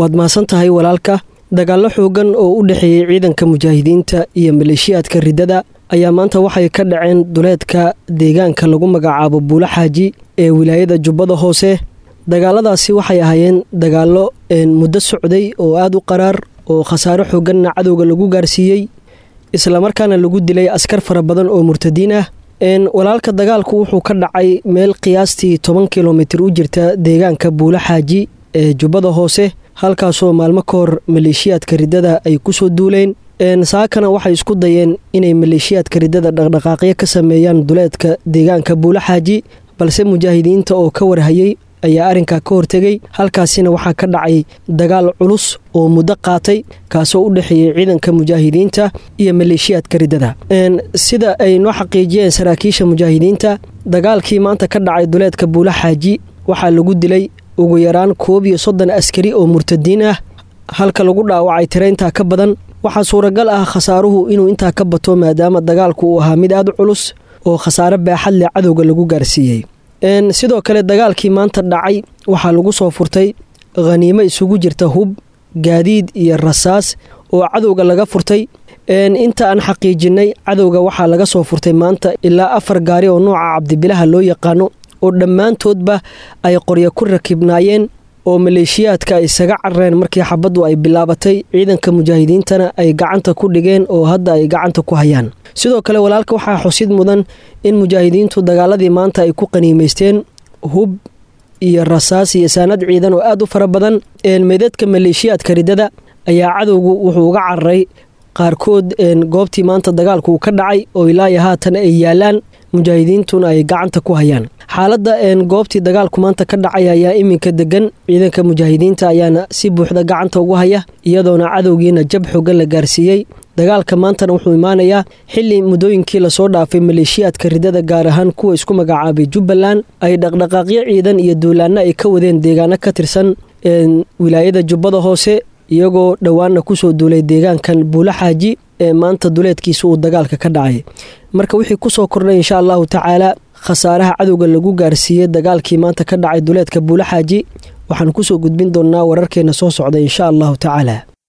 waad mahadsan tahay walaalka dagaallo xoogan oo u dhexeeyey ciidanka mujaahidiinta iyo maleeshiyaadka riddada ayaa maanta waxay ka dhaceen duleedka deegaanka lagu magacaabo buulo xaaji ee wilaayada jubbada hoose dagaaladaasi waxay ahaayeen dagaallo muddo socday oo aada u qaraar oo khasaaro xooganna cadowga lagu gaarsiiyey islamarkaana lagu dilay askar fara badan oo murtadiin ah walaalka dagaalku wuxuu ka dhacay meel qiyaastii toban kilomitir u jirta deegaanka buulo xaaji ee jubbada hoose halkaasoo maalmo ka hor maleeshiyaadka riddada ay kusoo duuleen saakana waxay isku dayeen inay maleeshiyaadka riddada dhaqdhaqaaqyo ka sameeyaan duleedka deegaanka buulo xaaji balse mujaahidiinta oo ka warhayey ayaa arrinkaa ka hortegay halkaasina waxaa ka dhacay dagaal culus oo muddo qaatay kaasoo u dhexeeyey ciidanka mujaahidiinta iyo maleeshiyaadka riddada sida ay noo xaqiijiyeen saraakiisha mujaahidiinta dagaalkii maanta ka dhacay duleedka buulo xaaji waxaa lagu dilay ugu yaraan koob iyo soddon askari oo murtadiin ah halka lagu dhaawacay tira intaa ka badan waxaa suuragal ah khasaaruhu inuu intaa ka bato maadaama dagaalku uu ahaa mid aad u culus oo khasaare baaxad leh cadowga lagu gaarsiiyey sidoo kale dagaalkii maanta dhacay waxaa lagu soo furtay khaniimo isugu jirta hub gaadiid iyo rasaas oo cadowga laga furtay inta aan xaqiijinay cadowga waxaa laga soo furtay maanta ilaa afar gaari oo nooca cabdibilaha loo yaqaano oo dhammaantoodba ay qoryo ku rakibnaayeen oo maleeshiyaadka ay isaga carareen markii xabaddu ay bilaabatay ciidanka mujaahidiintana ay gacanta ku dhigeen oo hadda ay gacanta ku hayaan sidoo kale walaalka waxaa xusid mudan in mujaahidiintu dagaaladii maanta ay ku qaniimaysteen hub iyo rasaas iyo saanad ciidan oo aad u fara badan meydadka maleeshiyaadka riddada ayaa cadowgu wuxuu uga cararay qaarkood goobtii maanta dagaalku uu ka dhacay oo ilaayo haatan ay yaalaan mujaahidiintuna ay gacanta ku hayaan xaaladda goobtii dagaalku maanta ka dhacay ayaa iminka degan ciidanka mujaahidiinta ayaana si buuxda gacanta ugu haya iyadoona cadowgiina jab xoogan la gaarsiiyey dagaalka maantana wuxuu imaanayaa xili muddooyinkii lasoo dhaafay maleeshiyaadka riddada gaar ahaan kuwa isku magacaabay jubbaland ay dhaqdhaqaaqyo ciidan iyo duulaanno ay ka wadeen deegaano ka tirsan wilaayada jubbada hoose iyagoo dhowaanna kusoo duulay deegaankan buulo xaaji ee maanta duleedkiisa uu dagaalka ka dhacay marka wixii kusoo kordhay insha allahu tacaala khasaaraha cadowga lagu gaarsiiyey dagaalkii maanta ka dhacay duleedka buulo xaaji waxaan kusoo gudbin doonnaa wararkeena soo socda insha allahu tacaala